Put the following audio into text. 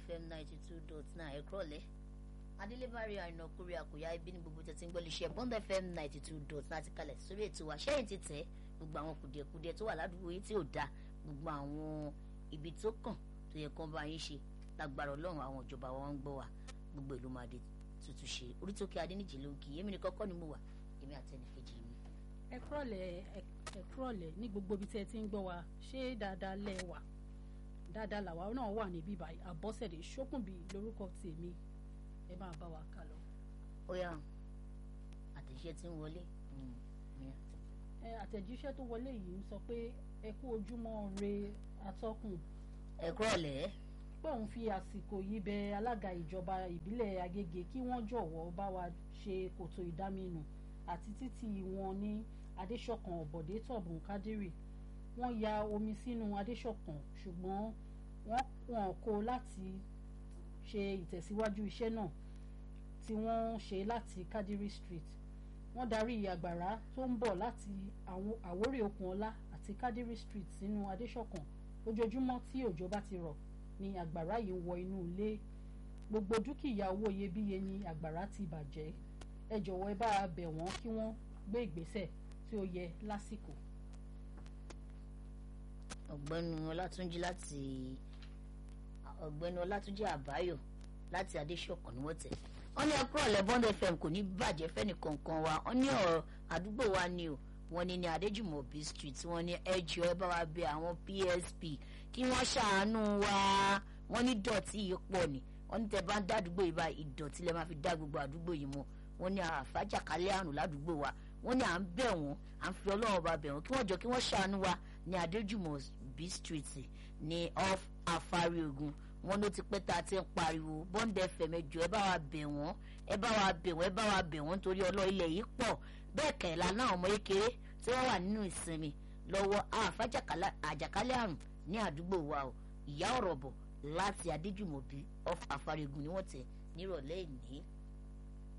fm ninety two dot nine ẹ kúrọ̀lẹ́ adélébárí àrìnà kúrẹ́ àkóyá ibi ní gbogbo tẹ̀sí ń gbọ́ iléeṣẹ́ bond fm ninety two dot nine ti kalẹ̀ sórí ètò wa ṣẹ́yìn ti tẹ̀ gbogbo àwọn kùdìẹ̀kudiẹ tó wà ládùúgbò yìí tí ò da gbogbo àwọn ibi tó kàn tó yẹ kán bá yín ṣe lágbára ọlọ́run àwọn ìjọba wọn ń gbọ́ wa gbogbo ìlú máa dé tuntun ṣe orí tó kí adéníjì ló ń kí èmi ní kọ́kọ́ ni mo wà èmi àtẹnìkejì mi. ẹ kúrọ̀lẹ́ ẹ kúrọ̀lẹ́ ní gbogbo ibi tí ẹ ti ń gbọ́ wa ṣé dáadáa lẹ wà dáadáa làwa náà wà níbí báyìí àbọ̀sẹ̀dé ṣókùnbí lórúkọ tèmi ẹ máa bá wa kà lọ. ó yá àtẹ̀ṣẹ́ tí ń wọlé. ẹ àtẹ̀jíṣẹ́ tó wọlé yìí ń sọ pé ẹ kú ojúmọ́ re atọ́kùn ẹ kúrọ̀lẹ́. pé òun fi àsìkò yìí bẹ alága ìjọba ìbílẹ̀ Agége kí wọ́n jọ̀wọ́ bá wa ṣe kòtò ìdáminù àti títì wọn ní Adéṣọ̀kan Ọ̀bọ̀dé Tọ̀bùn Kádírì wọ́n ya omi sínú Adéṣọ̀kan ṣùgbọ́n wọ́n wọ́n kó láti ṣe ìtẹ̀síwájú iṣẹ́ náà tí wọ́n ṣe láti Kádírì Street wọ́n darí àgbàrá tó ń bọ̀ láti Àwórì Okùnọlá àti Kádírì Street sínú Adéṣọ̀kan ojoojúmọ́ tí òjò bá ti rọ̀ ni àgbàrá yìí wọ inú ilé gbogbo dúkìá owó iyebíye ni àgbàrá ti bàjẹ́ ẹ jọ̀wọ́ ẹ bá a bẹ̀ wọ́n kí wọ́n gbé ìgbésẹ̀ tí ó yẹ lásìkò. ọ̀gbẹ́ni ọlátúnjí láti ọ̀gbẹ́ni ọlátúnjí àbáyọ̀ láti adéṣọ̀kan ni wọ́n tẹ̀ wọ́n ní ẹkúrọ̀ lẹ́bọ́n fm kò ní bàjẹ́ fẹ́ni kankan wa wọ́n ní ọ̀rọ̀ àdúgbò wa ni o wọ́n ní ní adéjùmọ̀bí street wọ́n ní ẹjọ́ ẹ bá wa bẹ̀ àwọn psp kí wọ́n ṣàánú wa wọ́n ní dọ̀tí yìí pọ̀ ni wọ́n ní tẹ́ bá ń dádúgbò yìí báyìí ìdọ̀tí lẹ́ máa fi dá gbogbo àdúgbò yìí mọ́ wọ́n ní àfàjàkálẹ̀ àrùn ládùúgbò wa wọ́n ní à ń bẹ̀ wọ́n à ń fi ọlọ́run bá bẹ̀ wọ́n kí wọ́n jọ kí wọ́n ṣàánú wa ní adéjùmọ̀bí street ní off afárí ogun wọ́n ló ti pẹ́ tá a ti ń pariwo bond fm ẹjọ́ ẹ bá wa bẹ̀ wọ́n ẹ bá wa bẹ̀ wọ́n ẹ bá wa bẹ̀ wọ́n nítorí ọlọ́ ilẹ̀ yìí pọ̀ bẹ́ẹ̀ kẹ̀lá náà ọmọ kékeré tí wọ́n wà nínú ìsinmi lọ́wọ́ àjàkálẹ̀ àrùn ní àdúgbò wa o ìyá ọ̀rọ̀ bọ̀ láti adéjùmọ̀bí off afárí ogun ni wọ́n tẹ̀ nírọ̀lẹ́ ìní